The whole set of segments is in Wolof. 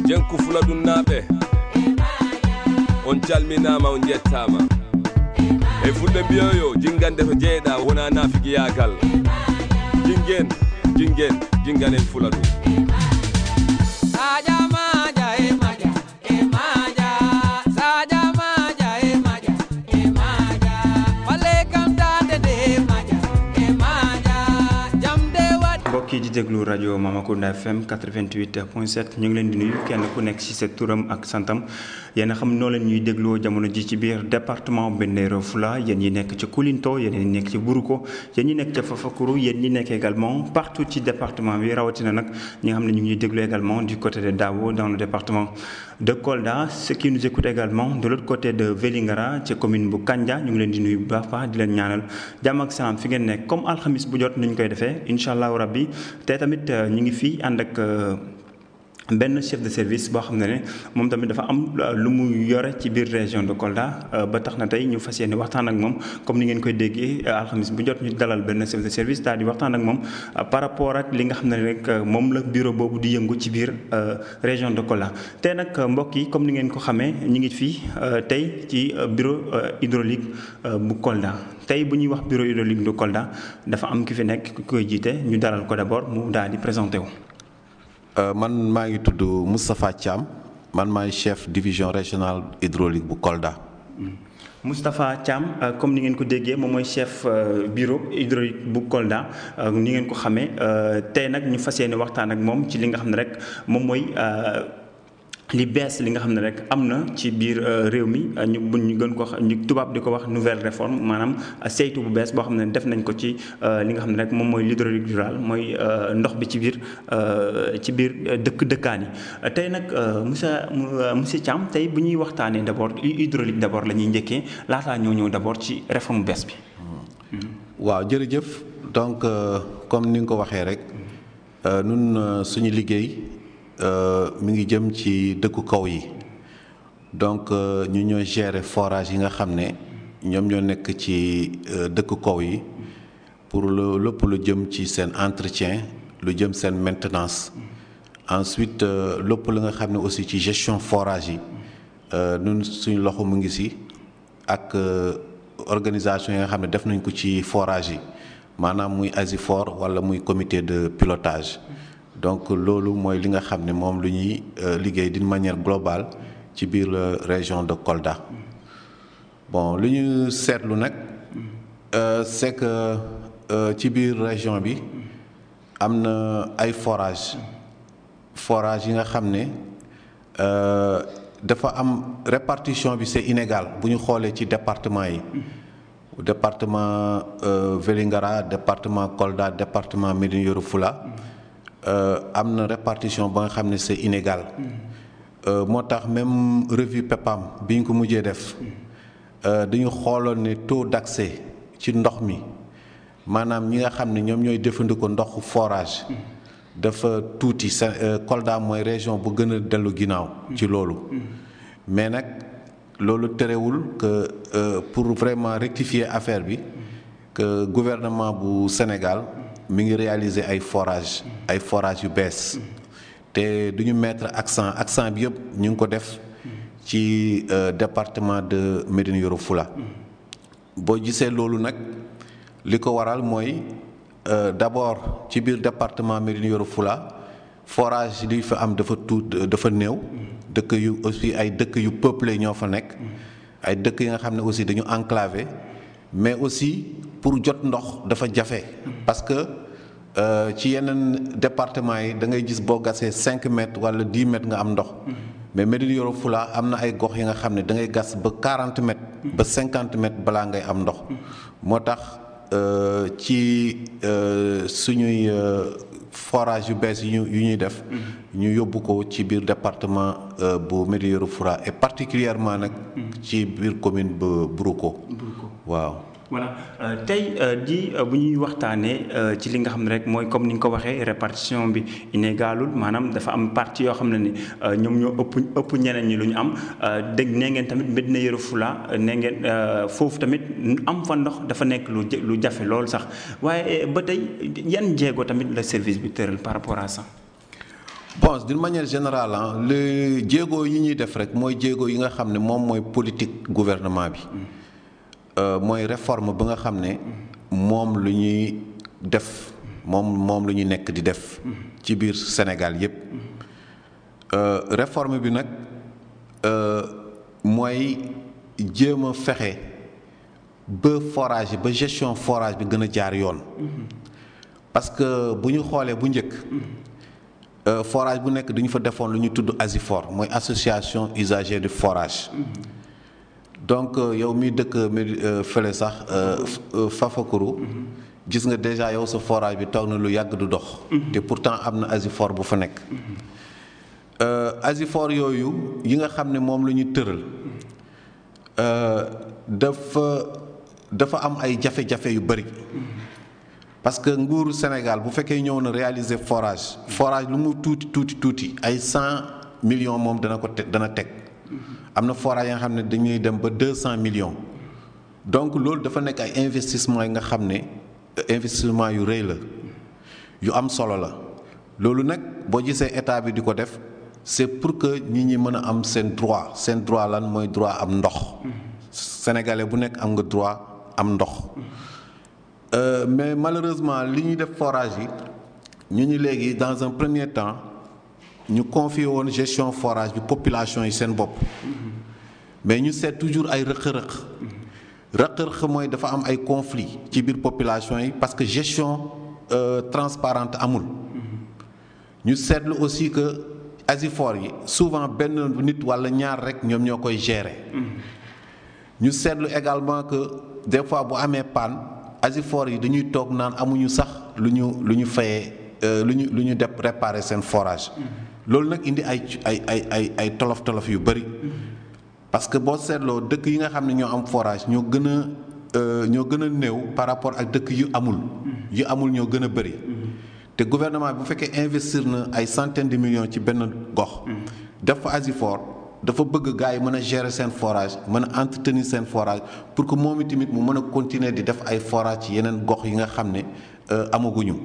jenku fula ɗum naaɓe on calminama on jettama e fulɓe mbiyoyo jingande to jeeyɗa wona nafigiyagal jingen jingen jingan en fula ɗum Saja maja e maja e maja Saja maja e maja e maja Wale kam tande de maja e maja Jamde wat mbokk yi di déglu rajo Mamakunda FM 88.7 ñu ngi leen di nuyu kenn ku nekk ci sa turam ak santam yéen a xam noo leen ñuy dégloo jamono ji ci biir département Bendero Fula yéen ñi nekk ci Koulinto yéen ñi nekk ci Buruko yéen ñi nekk ca Fafakuru yéen ñi nekk également partout ci département bi rawatina nag ñi nga xam ne ñu ngi ñuy déglu également du côté de Dao dans le département de Kolda ceux qui nous écoutent également de l'autre côté de Vélingara ci commune bu Kandia ñu ngi leen di nuyu bu baax baax di leen ñaanal jàmm ak salaam fi ngeen nekk comme alxamis bu jot ni ñu koy defee incha allahu rabbi te tamit ñu ngi fii ànd ak benn chef de service boo xam ne ne moom tamit dafa am lu mu yore ci biir région de Kolda ba tax na tey ñu fas yéene waxtaan ak moom comme ni ngeen koy déggee alxamis bu jot ñu dalal benn chef de service daal di waxtaan ak moom par rapport ak li nga xam ne rek moom la bureau boobu di yëngu ci biir région de Kolda. tey nag mbokk yi comme ni ngeen ko xamee ñu ngi fii tey ci bureau hydraulique bu Kolda tey bu ñuy wax bureau hydraulique de Kolda dafa am ki fi nekk ku koy jiite ñu dalal ko d'abord mu daal di présenté wu. man maa ngi tudd Moustapha Thiam man maay chef division régionale hydraulique bu Kolda. Moustapha Thiam comme ni ngeen ko déggee moom mooy chef bureau hydraulique bu Kolda ni ngeen ko xamee tey nag ñu fas yéene waxtaan ak moom ci li nga xam ne rek moom mooy. li bees li nga xam ne rek am na ci biir réew mi ñu bu ñu gën ko ñu tubaab di ko wax nouvelle réforme maanaam saytu bu bees boo xam ne def nañ ko ci li nga xam ne rek moom mooy l'hydraulique rurale mooy ndox bi ci biir ci biir dëkk dëkkaan yi tey nag monsieur monsieur Thiam tey bu ñuy waxtaanee d'abord hydraulique d'abord la ñuy njëkkee laataa ñoo ñëw d'abord ci réforme bees bi. waaw jërëjëf donc comme ni nga ko waxee rek nun suñu liggéey. mi ngi jëm ci dëkku kaw yi donc ñu ñoo gérer forage yi nga xam ne ñoom ñoo nekk ci dëkku kaw yi pour lu lépp lu jëm ci seen entretien lu jëm seen maintenance ensuite lépp lu nga xam ne aussi ci gestion forage yi ñun suñu loxo mu ngi si ak organisation yi nga xam ne def nañ ko ci forage yi maanaam muy ASIFOR wala muy comité de pilotage donc loolu mooy li nga xam ne moom lu ñuy liggéey d'une manière globale ci biir région de Kolda bon lu ñu seetlu nag c'est que ci biir région bi am na ay forage forage yi nga xam ne dafa am répartition bi c'est inégal bu ñu xoolee ci département yi département Vélingara département Kolda département Médina Yoro Foulah am na répartition ba nga xam ne c'est inégal moo tax même revue PEPAM bi ñu ko mujjee def dañu xooloon ne taux d'accès ci ndox mi maanaam ñi nga xam ne ñoom ñooy jëfandikoo ndoxu forage dafa tuuti sa Kolda mooy région bu gën a dellu ginnaaw ci loolu mais nag loolu terewul que pour vraiment rectifier affaire bi que gouvernement bu Sénégal mi ngi réaliser ay forage ay forage yu bees te du ñu mettre accent accent bi yëpp ñu ngi ko def ci département de Médina Yoro Foulah boo gisee loolu nag li ko waral mooy d'abord ci biir département Médina Yoro Foulah forage li fa am dafa tuut dafa néew dëkk yu aussi ay dëkk yu peuplé ñoo fa nekk ay dëkk yi nga xam ne aussi dañu enclavé mais aussi pour jot ndox dafa jafe parce que ci yeneen département yi da ngay gis boo gasee cinq mètres wala dix mètres nga am ndox mais Médina Yoro Foulah am na ay gox yi nga xam ne da ngay gas ba quarante mètres ba cinquante mètres balaa ngay am ndox moo tax ci suñuy forage yu bees yu yu ñuy def ñu yóbbu ko ci biir département bu Médina Yoro Foulah et particulièrement nag ci biir commune bu Buruko waaw voilà tey di bu ñuy waxtaanee ci li nga xam ne rek mooy comme ni nga ko waxee répartition bi inégalul maanaam dafa am partie yoo xam ne ni ñoom ñoo ëpp ëpp ñeneen ñi lu ñu am dégg nee ngeen tamit Médina Yoro Foulah nee ngeen foofu tamit am fa ndox dafa nekk lu lu jafe loolu sax waaye ba tey yan jéego tamit la service bi tëral par rapport à ça. bon d'une manière générale ah le jéego yi ñuy def rek mooy jéego yi nga xam ne moom mooy politique gouvernement bi Euh, mooy réforme bi nga xam ne moom lu ñuy def moom moom lu ñuy nekk di def ci biir Sénégal yépp Euh, réforme bi nag euh, mooy jéem a fexe ba forage yi ba gestion forage bi gën a jaar yoon parce que bu ñu xoolee bu njëkk euh, forage bu nekk dañu fa defoon lu ñu tudd ASIFOR mooy association usager du forage donc euh, yow mi dëkk mi fële sax euh, f- euh, Fafakuru gis nga déjà yow sa forage bi toog na lu yàgg du dox te pourtant am na ASIFOR bu fa nekk Euh, ASIFOR yooyu yi nga xam ne moom la ñu tëral euh, dafa dafa am ay jafe-jafe yu bari parce que nguuru Sénégal bu fekkee ñëw na réaliser forage forage lu mu tuuti tuuti tuuti ay cent millions moom dana ko te dana teg am na forage yi nga xam ne dañuy dem ba deux cent millions donc loolu dafa nekk ay investissement yi nga xam ne euh, investissement yu rëy la yu am solo la loolu nag boo gisee état bi di ko def c'est pour que nit ñi mën a am seen droit seen droit lan mooy droit am ndox sénégalais bu nekk am nga droit am ndox Euh, mais malheureusement li ñuy def forage yi ñu ñu léegi dans un premier temps ñu confié woon gestion forage bi population yi seen bopp mais ñu seet toujours ay rëq-rëq rëq-rëq mooy dafa am ay conflits ci biir population yi parce que gestion euh, transparente amul ñu seetlu aussi que ASIFOR yi souvent benn nit walla ñaar rekk ñoom ñoo koy gérer ñu seetlu également que des fois bu amee panne ASIFOR yi dañuy toog naan amuñu sax lu ñu lu ñu fayee euh, lu ñu lu ñu def réparer seen forage loolu nag indi ay ay ay ay ay tolof tolof yu bari parce que boo seetloo dëkk yi nga xam ne ñoo am forage ñoo gën a euh, ñoo gën a néew par rapport ak dëkk yu amul yu amul ñoo gën a bari te gouvernement bi bu fekkee investir na ay centaines de millions ci benn gox def fa ASIFOR dafa bëgg gars yi mën a gérer seen forage mën a entretenir seen forage pour que moom itamit mu mën a continuer di def ay forage ci yeneen gox yi nga xam ne euh, amaguñu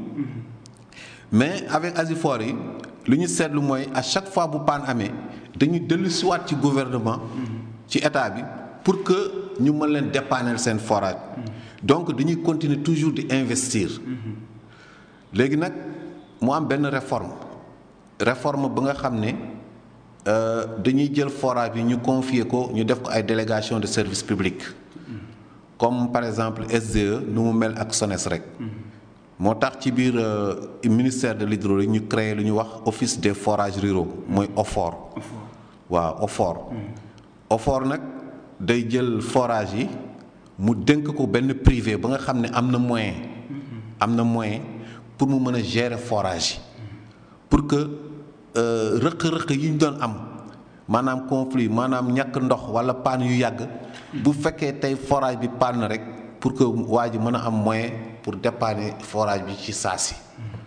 mais avec ASIFOR yi lu ñu seetlu mooy à chaque fois bu paan amee dañuy dellu siwaat ci gouvernement ci état bi pour que ñu mën leen dépanner seen forage donc dañuy continuer toujours di investir léegi nag mu am benn réforme réforme ba nga xam ne euh, dañuy jël forage bi ñu confier ko ñu def ko ay délégation de service public comme par exemple SDE nu mu mel ak SONES rek moo tax ci biir euh, ministère de l'hydraulique ñu créé lu ñuy wax office des forages ruraux mooy OFOR waaw OFOR OFOR nag day jël forage yi mu dénk ko benn privé ba nga xam ne am na moyen am na moyen pour mu mën a gérer forage yi pour que euh, rëq-rëq yi ñu doon am maanaam conflit maanaam ñàkk ndox wala panne yu yàgg bu fekkee tey forage bi panne rek pour que waa ji mën a am moyen pour dépanner forage bi ci saa si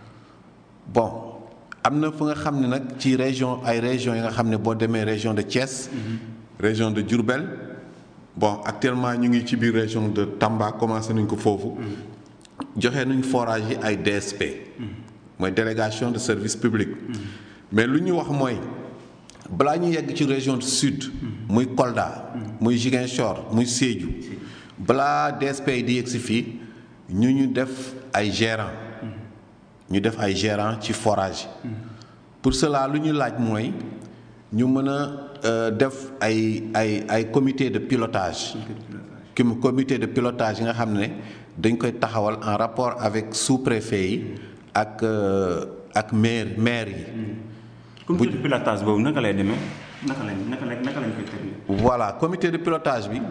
bon am na fu nga xam ne nag ci région ay régions yi nga xam ne boo demee région de Thiès région de Diourbel bon actuellement ñu ngi ci biir région de Tamba commencé nañ ko foofu joxe nañ forage yi ay DSP mooy délégation de service public mais lu ñu wax mooy balaa ñu yegg ci région du sud muy Kolda muy Ziguinchor muy Sédhiou balaa DSP yi di yegg si fii ñu ñu def ay gérant ñu def ay gérant ci forage pour cela lu ñu laaj mooy ñu mën a def ay ay ay comité de pilotage com comité de pilotage yi nga xam ne dañ koy taxawal en rapport avec sous-préfet yi ak ak maire maire yi comité de pilotage boobu naka lay demee naka lañ naka lañ naka lañ koy tëddee. voilà comité de pilotage bi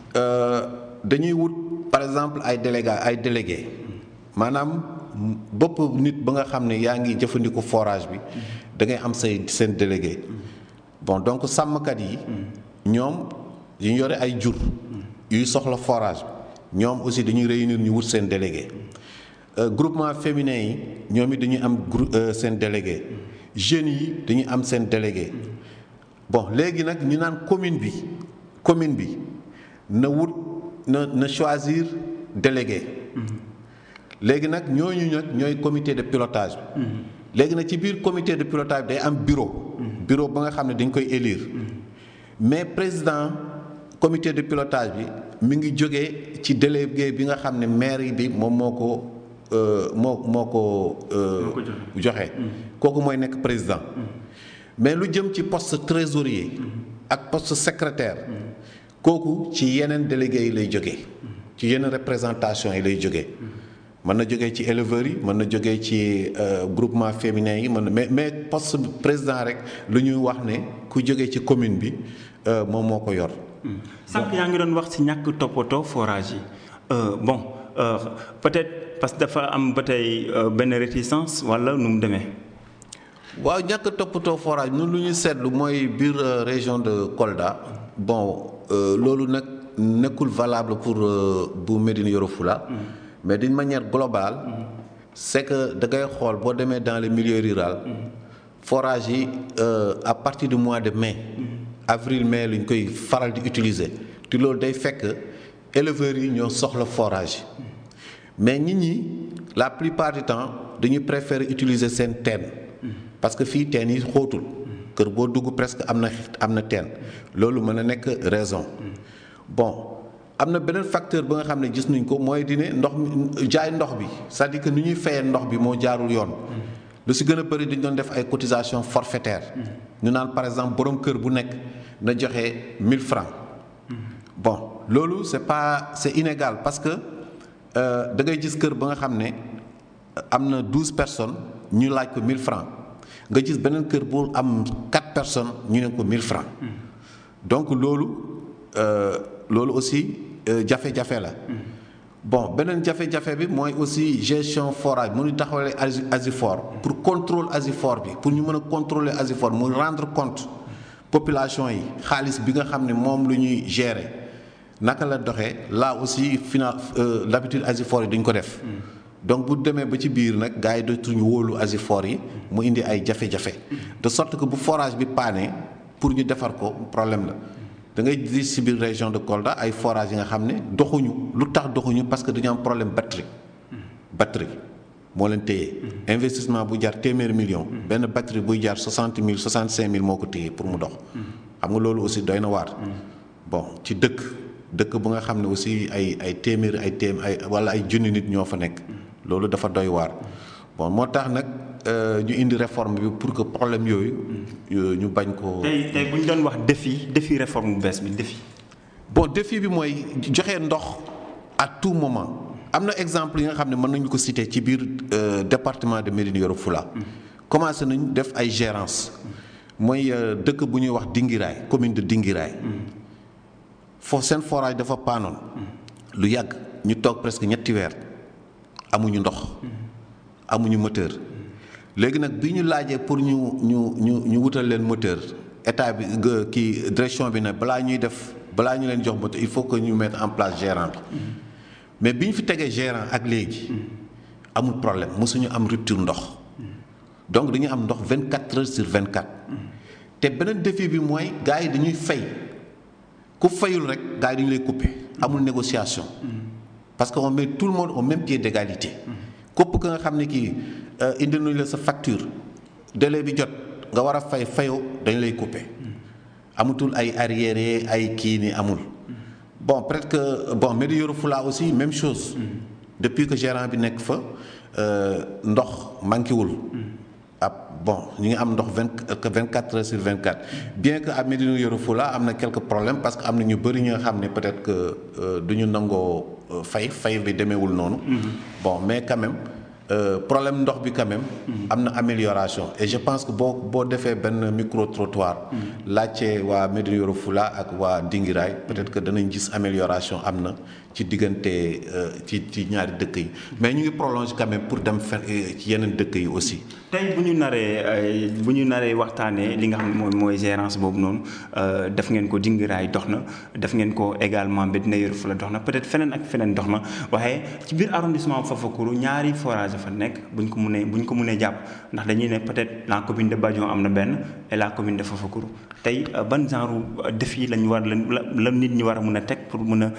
dañuy wut par exemple ay délégué ay délégué maanaam bopp nit ba nga xam ne yaa ngi jëfandiku forage bi da ngay am say seen délégué bon donc sàmmkat yi ñoom ñu yore ay jur yuy soxla forage bi ñoom aussi dañuy réunir ñu wut seen délégué groupement féminin yi ñoom it dañuy am groupe seen délégué jeunes yi dañuy am seen délégué bon léegi nag ñu naan commune bi commune bi na wut na na choisir délégué léegi nag ñooñu nag ñooy comité de pilotage bi léegi nag ci biir comité de pilotage bi day am bureau bureau ba nga xam ne dañ koy élire mais président comité de pilotage bi mi ngi jógee ci délégué bi nga xam ne maire bi moom moo ko euh, moo moo ko euh, Moo ko joxe kooku mooy nekk président mais lu jëm ci poste trésorier ak poste secrétaire kooku ci yeneen délégués yi lay jógee ci yeneen représentation yi lay jógee mën na jógee ci éleveurs yi mën na jógee ci euh, groupement féminin yi mën na mais mais poste président rek lu ñuy wax ne ku jógee ci commune bi euh, moom moo ko yor sànq yaa ngi doon wax ci ñàkk toppatoo forage yi Euh, bon euh, peut-être parce que dafa am ba tey euh, benn réticence wala nu mu demee. waaw ñàkk toppatoo forage ñun lu ñu seetlu mooy biir euh, région de Kolda bon euh, loolu nag nekkul valable pour euh, bu Médina Yoro Foulah mais d'une manière globale c'est que da ngay xool boo demee dans le milieu rural forage yi euh, à partir du mois de mai avril mai lu ñu koy faral di utiliser te loolu day fekk éleveurs yi ñoo soxla forage mais nit ñi la plupart du temps dañuy préférer utiliser seen teen parce que fii teen yi xóotul kër boo dugg presque am na am na teen loolu mën na nekk raison bon am na beneen facteur ba nga xam ne gis nañ ko mooy di ne ndox mi jaay ndox bi c'est-à-dire que ni ñuy fayee ndox bi moo jaarul yoon lu si gën a bëri dañ doon def ay cotisation forfaitaire ñu naan par exemple borom kër bu nekk na joxe 1000 francs bon loolu c'est pas c'est inégal parce que euh, da ngay gis kër ba nga xam ne am na 12 personnes ñu laaj ko 1000 francs nga gis beneen kër bu am 4 personnes ñu ne ko 1000 francs donc loolu euh, loolu aussi euh, jafe-jafe la bon beneen jafe-jafe bi mooy aussi gestion forage mu ñu taxawale asi asifor pour contrôle asifor bi pour ñu mën a contrôler asifor mu rendre compte population yi xaalis bi nga xam ne moom lu ñuy gérer naka la doxee là aussi final euh, l'habitude asifor yi duñ ko def donc bu demee ba ci biir nag gars yi dootuñu wóolu asifor yi mu indi ay jafe-jafe de sorte que bu forage bi paane pour ñu defar ko problème la da ngay gis ci biir région de Kolda ay forage yi nga xam ne doxuñu lu tax doxuñu parce que dañu am problème batterie batterie moo leen téye investissement bu jar téeméer million benn batterie buy jar soixante mille soixante cinq mille moo ko téye pour mu dox xam nga loolu aussi doy na waar bon ci dëkk dëkk bu nga xam ne aussi ay ay téeméer ay téem ay wala ay junni nit ñoo fa nekk loolu dafa doy waar bon moo tax nag ñu indi réforme bi pour que problème yooyu ñu bañ ko tey tey bu ñu doon wax défi défi réforme bu bees bi défi. bon défi bi mooy joxe ndox à tout moment am na exemple yi nga xam ne mën nañu ko citer ci biir département de Médina Yoro Foulah commencé nañu def ay gérance mooy dëkk bu ñuy wax Dingiraay commune de Dingiraay foofu seen forage dafa paanoon lu yàgg ñu toog presque ñetti weer amuñu ndox amuñu moteur léegi nag bi ñu laajee pour ñu ñu ñu ñu wutal leen moteur état bi kii direction bi ne balaa ñuy def balaa ñu leen jox moteur il faut que ñu mettre en place gérant bi mais bi ñu fi tegee gérant ak léegi amul problème mosuñu am rupture ndox donc dañuy am ndox 24 heures sur 24 te beneen défi bi mooy gars yi dañuy fay ku fayul rek gars yi dañu lay couper amul négociation parce que on met tout le monde au même pied d'égalité képp ka nga xam ne kii indi nañu la sa facture délai bi jot nga war a fay fayoo dañu lay couper amatul ay arriéré ay kii ni amul bon peut-être que bon Médina Yoro Foulah aussi même chose depuis que gérant bi nekk fa ndox manqué wul ab bon ñu ngi am ndox vingt vingt quatre heures sur vingt quatre bien que à Médina Yoro Foulah am na quelques problèmes parce que am na ñu bëri ñi nga xam ne peut-être que du ñu nangoo fay fay bi demeewul noonu. bon mais quand même problème ndox bi quand même. am na amélioration et je pense que boo boo defee benn micro trottoir. laajte waa Médina Yoro Foulah ak waa Dingiraay peut-être que danañ gis amélioration am na ci diggante ci ci ñaari dëkk yi mais ñu ngi prolonger quand même pour dem fen ci yeneen dëkk yi aussi. tey bu ñu naree bu ñu naree waxtaanee li nga xam ne mooy mooy gérance boobu noonu def ngeen ko Dingiraay dox na def ngeen ko également Médina Yoro Foulah dox na peut-être feneen ak feneen dox na waaye ci biir arrondissement Fafakuro ñaari forage fa nekk buñ ko mënee buñ ko mënee jàpp ndax dañuy ne peut-être la commune de Badion am na benn et la commune de Fafakuro tey ban genre défi lañ war la la nit ñi war a mën a teg pour mën a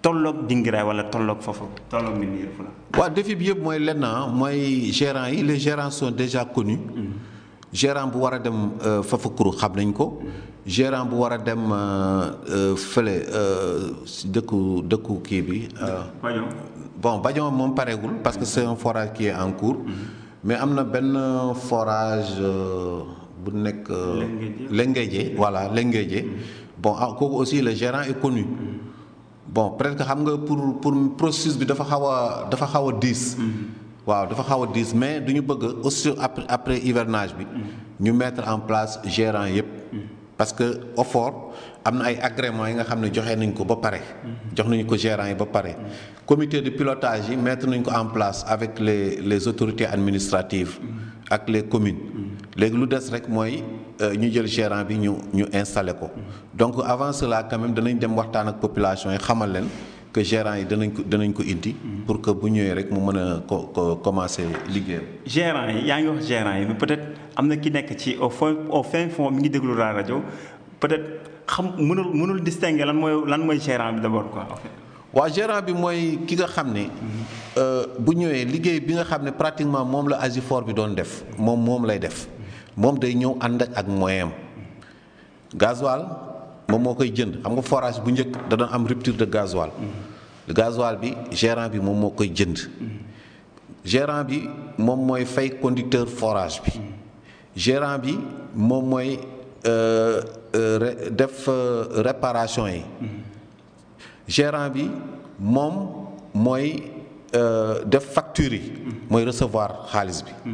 tolloog Dinguiraye wala tolloog foofu tolloog Mbine Yoro Fula. waaw défi bi yëpp mooy lenn mooy gérants yi les gérants sont déjà connus gérant bu war a dem Fafakuru xam nañ ko gérant bu war a dem fële si dëkku dëkku kii bi. Badion. bon Badion moom pareegul parce que c'est un forage qui est en cours mais am na benn forage bu nekk. Lenguédié voilà Lenguédié bon ah kooku aussi le gérant est connu. bon peut-être que xam nga pour pour processus bi dafa xaw a dafa xaw a diis. waaw dafa xaw a diis mais du ñu bëgg aussi après après hivernage bi. ñu mettre en place gérant yépp parce que OFOR am na ay agréments yi nga xam ne joxe nañ ko ba pare. jox nañu ko gérant yi ba pare. comité de pilotage yi mettre nañ ko en place avec les les autorités administratives. ak les communes. léegi lu des rek mooy ñu jël gérant bi ñu ñu installé ko. donc avant cela quand même danañ dem waxtaan ak population yi xamal leen. que gérant yi danañ ko danañ ko indi. pour que bu ñëwee rek mu mën a ko ko commencer liggéeyam. gérant yi yaa ngi wax gérant yi mais peut-être am na ki nekk ci au fond au fin fond mi ngi déglu la rajo peut-être xam mënul mënul distinguer lan mooy lan mooy gérant bi d'abord quoi en fait. waaw gérant bi mooy ki nga xam ne bu ñëwee liggéey bi nga xam ne pratiquement moom la Asifor bi doon def moom moom lay def moom day ñëw ànd ak moyen am gasoil moom moo koy jënd xam nga forage bu njëkk da doon am rupture de gasoil gasoil bi gérant bi moom moo koy jënd gérant bi moom mooy fay conducteur forage bi gérant bi moom mooy def réparation yi gérant bi moom mooy def facture yi mooy recevoir xaalis bi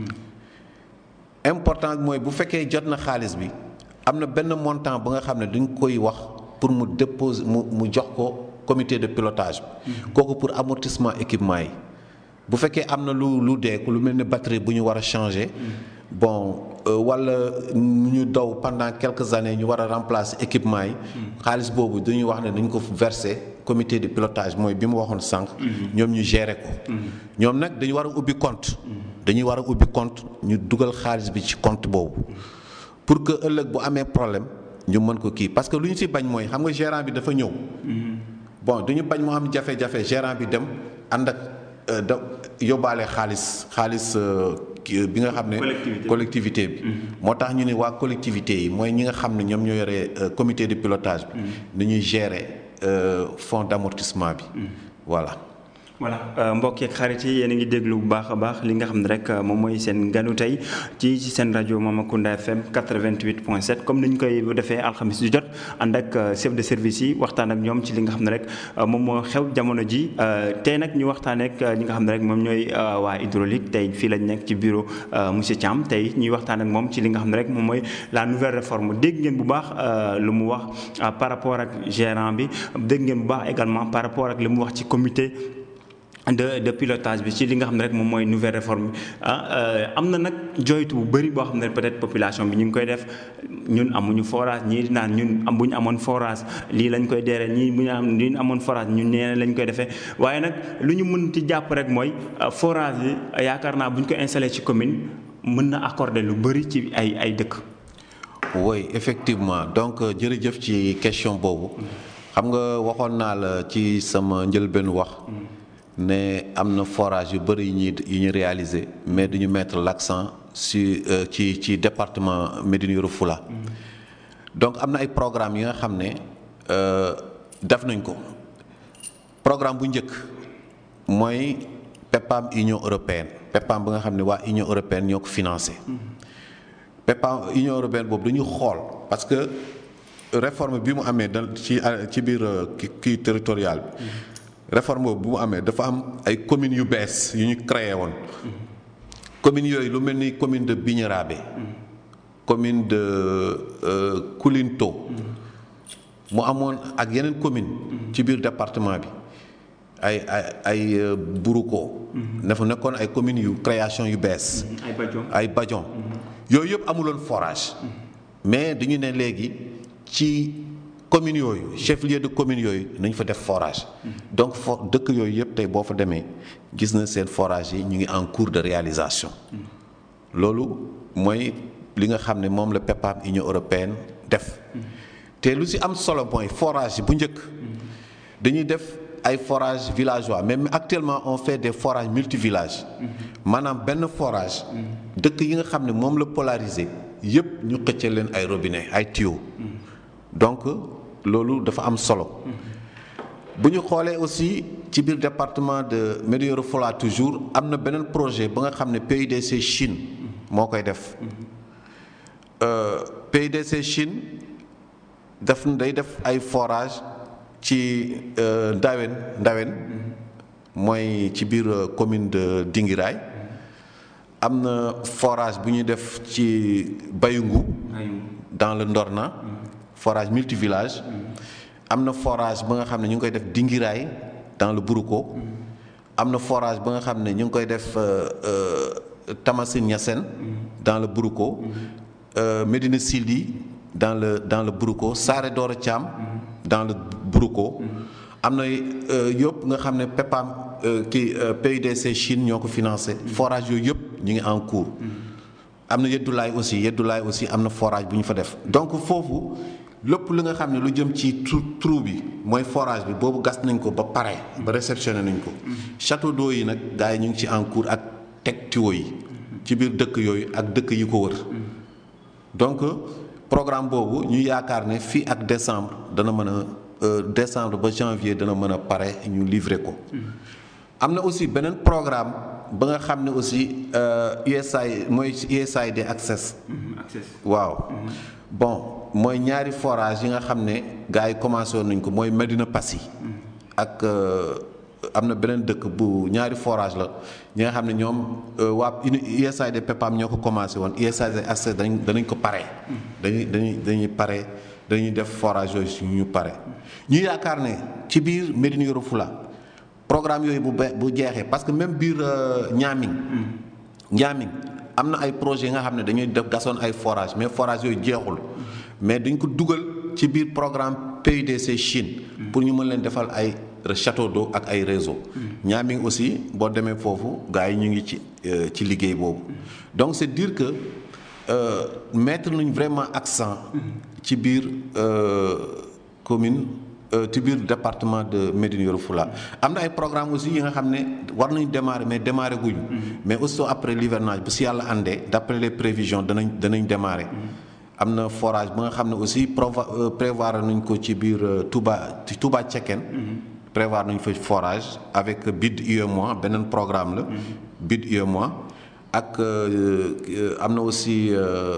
important mooy bu fekkee jot na xaalis bi am na benn montant ba nga xam ne dañ koy wax pour mu déposer mu mu jox ko comité de pilotage bi kooku pour amortissement équipement yi bu fekkee am na lu lu dee lu mel ni batterie bu ñu war a changer bon wala ñu daw pendant quelques années ñu war a remplacer équipement yi xaalis boobu dañuy wax ne dañ ko verser comité de pilotage mooy bi mu waxoon sànq ñoom ñu gérer ko ñoom nag dañu war a ubbi compte dañuy war a ubbi compte ñu dugal xaalis bi ci compte boobu pour que ëllëg bu amee problème ñu mën ko kii parce que lu ñu ci bañ mooy xam nga gérant bi dafa ñëw bon du ñu bañ mu am jafe-jafe gérant bi dem ànd ak da yóbbaale xaalis xaalis bi nga xam ne collectivité bi moo tax ñu ne waa collectivité yi mooy ñi nga xam ne ñoom ñoo yore comité de pilotage bi ni ñuy gérer fonds d'amortissement bi voilà voilà mbokk yeeg xarit yi yéen a ngi déglu bu baax a baax li nga xam ne rek moom mooy seen ganu tey ci ci seen rajo Mamakunda FM 88.7 comme ni ñu koy defee alxamis ju jot ànd ak chef de service yi waxtaan ak ñoom ci li nga xam ne rek moom moo xew jamono ji tey nag ñu waxtaan ak ñi nga xam ne rek moom ñooy waa hydraulique tey fii lañ nekk ci bureau monsieur Thiam tey ñuy waxtaan ak moom ci li nga xam ne rek moom mooy la nouvelle réforme dégg ngeen bu baax lu mu wax par rapport ak gérant bi dégg ngeen bu baax également par rapport ak li mu wax ci comité. de de pilotage bi ci li nga xam ne rek moom mooy nouvelle réforme bi ah am na nag joytu bu bëri boo xam ne peut-être population bi ñu ngi koy def ñun amuñu forage ñii di naan ñun am bu ñu amoon forage lii lañ koy deere ñii bu ñu am li ñu amoon forage ñun nee lañ koy defee waaye nag lu ñu mën ci jàpp rek mooy forage yi yaakaar naa bu ñu ko installé ci commune mën na accorder lu bëri ci ay ay dëkk. oui effectivement donc jërëjëf ci question boobu xam nga waxoon naa la ci sama njëlbeen wax. ne am na forage yu bëri yu ñuy yu ñu réaliser mais duñu mettre l'accent sur ci ci département Médina Yoro Foulah donc am na ay programmes yi nga xam ne def nañ ko programme bu njëkk mooy PEPAM Union européenne PEPAM bi nga xam ne waa Union européenne ñoo ko financé PEPAM Union européenne boobu dañu xool parce que réforme bi mu amee da ci ci biir kii territorial bi réforme boobu bu mu amee dafa am ay communes yu bees yu ñu créé woon communes yooyu lu mel ni commune de Bignérabé commune de Koulinto mu amoon ak yeneen commune ci biir département bi ay ay ay Buruko dafa nekkoon ay communes yu création yu bees ay Badion ay Badion yooyu yëpp amuloon forage mais dañu ne léegi ci communes yooyu chef lieu de communes yooyu nañ fa def forage donc fo dëkk yooyu yëpp tey boo fa demee gis na seen forage yi ñu ngi en cours de réalisation loolu mooy li nga xam ne moom la PEPAM Union européenne def te lu ci am solo mooy forage yi bu njëkk dañuy def ay forages villageois mais actuellement on fait des forages multivillages maanaam benn forage dëkk yi nga xam ne moom la polarisé yépp ñu xëccal leen ay robinet ay tuyaux donc loolu dafa am solo bu ñu xoolee aussi ci biir département de Médina Yoro Foulah toujours am na beneen projet ba nga xam ne PUDC Chine moo koy def Euh, PUDC Chine def day def ay forage ci euh, Ndawen Ndawen mooy ci biir euh, commune de Dingiraay am na forage bu ñuy def ci Bayungu dans le Ndorna forage multivillage am na forage ba nga xam ne ñu ngi koy def Dingiraay dans le Buruko am na forage ba nga xam ne ñu ngi koy def Tamasin Niassène dans le Buruko euh, Médina Sili dans le dans le Buruko Saare Doro Thiam dans le Buruko am na yëpp nga xam ne PEPAM kii PUDC Chine ñoo ko financé forage yooyu yëpp ñu ngi en cours am na Yeddulaay aussi Yeddulaay aussi am na forage bu ñu fa def donc foofu lépp li nga xam ne lu jëm ci trou trou bi mooy forage bi boobu gas nañ ko ba pare ba réceptionné nañ ko château d'eau yi nag gars yi ñu ngi ci en cours ak teg tuyau yi ci biir dëkk yooyu ak dëkk yi ko wër donc programme boobu ñu yaakaar ne fii ak décembre dana mën a décembre ba janvier dana mën a pare ñu livrer ko am na aussi beneen programme ba nga xam ne aussi USAID mooy USAID Access waaw bon mooy ñaari forage yi nga xam ne gars yi commencé woon nañ ko mooy Medina Passy ak am na beneen dëkk bu ñaari forage la ñi nga xam ne ñoom waa USAID PEPAM ñoo ko commencé woon USAID Access dañ danañ ko pare dañuy dañuy dañuy pare dañuy def forage yooyu su ñu pare ñu yaakaar ne ci biir Médina Yoro Foulah programme yooyu bu be bu jeexee parce que même biir Niaming Niaming am na ay projets yi nga xam ne dañuy def gasoon ay forage mais forage yooyu jeexul mais dañ ko dugal ci biir programme PUDC Chine pour ñu mën leen defal ay château d'eau ak ay réseau Niaming aussi boo demee foofu gars yi ñu ngi ci ci liggéey boobu donc c'est dire que mettre nañ vraiment accent ci biir commune ci biir département de Médina Yoro Foulah am na ay programme aussi yi nga xam ne war nañu démarrer mais démarrer guñu mais aussi après l'hivernage bu si yàlla àndee d'après les prévisions danañ danañ démarrer am na forage ba nga xam ne aussi prévoir nañ ko ci biir Touba ci Touba Cekkeen prévoir nañ fa forage avec BID UEMOA beneen programme la BID UEMOA ak am na aussi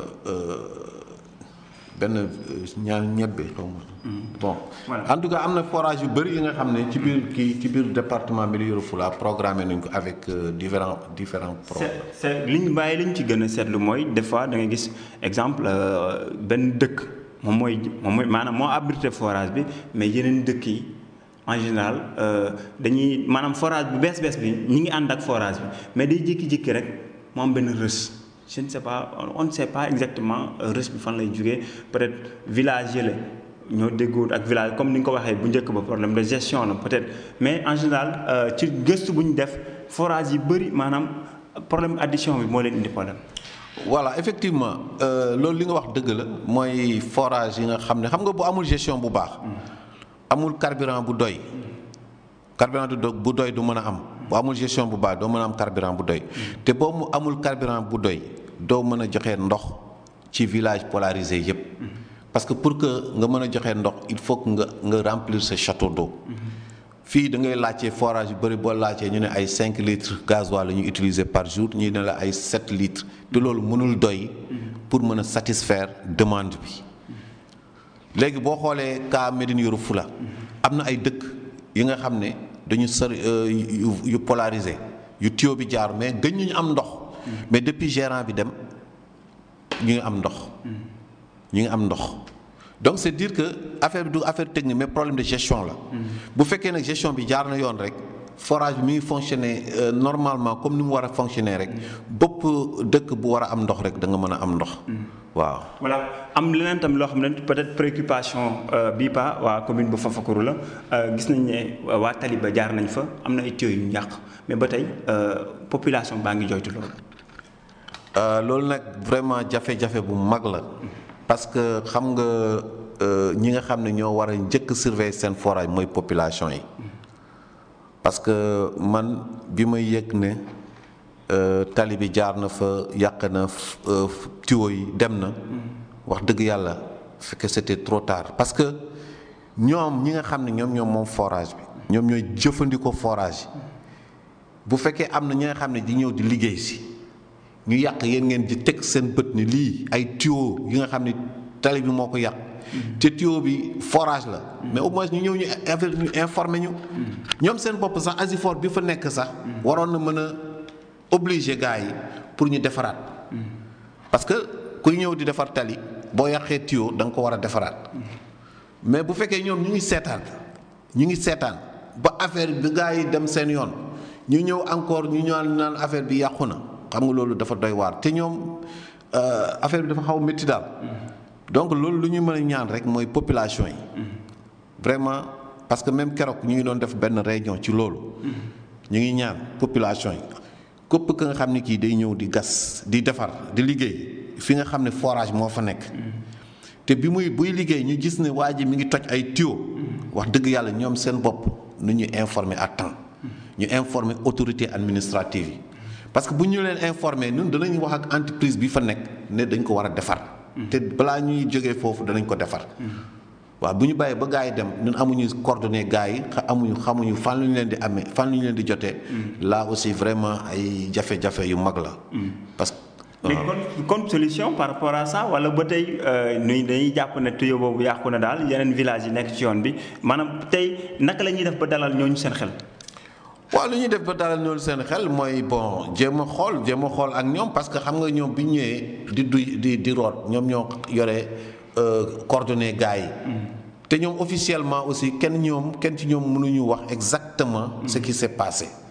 benn ñaar ñebbe xaw ma bon en tout cas am na forage yu bëri yi nga xam ne ci biir kii ci biir département Médina Yoro Foulah programmé nañ ko avec différents différents projets c'est liñ bàyyi liñ ci gën a seetlu mooy des fois da ngay gis exemple benn dëkk moom mooy moom mooy maanaam moo abrité forage bi mais yeneen dëkk yi en général dañuy maanaam forage bu bees bees bi ñi ngi ànd ak forage bi mais day jékki-jékki rek moo am benn rës je ne sais pas on ne sait pas exactement rës bi fan lay jógee peut-être village yële ñoo déggoo ak village comme ni nga ko waxee bu njëkk ba problème de gestion la peut-être mais en général ci gëstu bu ñu def forage yi bëri maanaam problème addition bi moo leen indi problème. voilà effectivement loolu li nga wax dëgg la mooy forage yi nga xam ne xam nga bu amul gestion bu baax. amul carburant bu doy. carburant bu doy du mën a am. bu amul gestion bu baax doo mën a am carburant bu doy. te boo mu amul carburant bu doy doo mën a joxe ndox ci village polarisé yépp parce que pour que nga mën a joxe ndox il faut que nga nga remplir ce château d'eau. fii da ngay laajte forage yu bëri boo laajtee ñu ne ay 5 litres gasoil la ñuy utiliser par jour ñu ne la ay 7 litres te loolu mënul doy pour mën a satisfaire demande bi. léegi boo xoolee cas Médina Yoro Foulah am na ay dëkk yi nga xam ne dañu sori yu yu polarisé yu tuyau bi jaar mais gën ñu am ndox. mais depuis gérant bi dem ñu ngi am ndox. ñu ngi am ndox donc c'est dire que affaire bi du affaire technique mais problème de gestion la. bu fekkee nag gestion bi jaar na yoon rek forage bi mi ngi fonctionner normalement comme ni mu war a fonctionner rek bopp dëkk bu war a am ndox rek da nga mën a am ndox. waaw voilà am leneen tam loo xam ne peut-être préoccupation bii pa waa commune bu Fafakuru la gis nañ ne waa Taliba jaar nañ fa am na ay tuyaux yu ñu yàq mais ba tey population baa ngi joytu loolu. loolu nag vraiment jafe-jafe bu mag la parce que xam nga ñi nga xam ne ñoo war a njëkk surveiller seen forage mooy population yi parce que man bi may yëg ne euh, tali bi jaar na fa yàq na f- euh, f- tuyau yi dem na wax dëgg yàlla fekk c'était trop tard parce que ñoom ñi nga xam ne ñoom ñoom moom forage bi ñoom ñooy jëfandikoo forage yi bu fekkee am na ñi nga xam ne di ñëw di liggéey si ñu yàq yéen ngeen di teg seen bët ni lii ay tuyau yi nga xam ne tali bi moo ko yàq te tuyau bi forage la mais au moins ñu ñëw ñu infor- ñu informer ñu ñoom seen bopp sax Asifor bi fa nekk sax waroon na mën a obliger gars yi pour ñu defaraat parce que kuy ñëw di defar tali boo yàqee tuyau da nga ko war a defaraat mais bu fekkee ñoom ñu ngi seetaan ñu ngi seetaan ba affaire bi gars yi dem seen yoon ñu ñëw encore ñu ñaan naan affaire bi yàqu na xam nga loolu dafa doy waar te ñoom euh, affaire bi dafa xaw métti daal donc loolu lu ñu mën a ñaan rek mooy population yi vraiment parce que même keroog ñu ngi doon def benn réunion ci loolu ñu ngi ñaan population yi képp ka nga xam ne kii day ñëw di gas di defar di liggéey fi nga xam ne forage moo fa nekk te bi muy buy liggéey ñu gis ne waa ji mi ngi toj ay tuyau wax dëgg yàlla ñoom seen bopp nu ñu informer à temps ñu informer autorité administrative yi parce que bu ñu leen informer ñun danañ wax ak entreprise bi fa nekk ne dañ ko war a defar te balaa ñuy jógee foofu danañ ko defar waaw bu ñu bàyyee ba gars yi dem ñun amuñu coordonnées gars yi xa- amuñu xamuñu fan lu ñu leen di amee fan lu ñu leen di jotee là aussi vraiment ay jafe-jafe yu mag la parce que mais kon kon solution par rapport à ça wala ba tey nuy dañuy jàpp ne tuyau boobu yàqu na daal yeneen village yi nekk ci yoon bi maanaam tey naka la ñuy def ba dalal ñooñu seen xel. waaw lu ñuy def ba dalal ñoolu seen xel mooy bon jéem a xool jéem a xool ak ñoom parce que xam nga ñoom bi ñu ñëwee di duy di di root ñoom ñoo yore euh, coordonnées gars yi. te ñoom officiellement aussi kenn ñoom kenn ci ñoom mënuñu wax exactement ce qui s'est passé.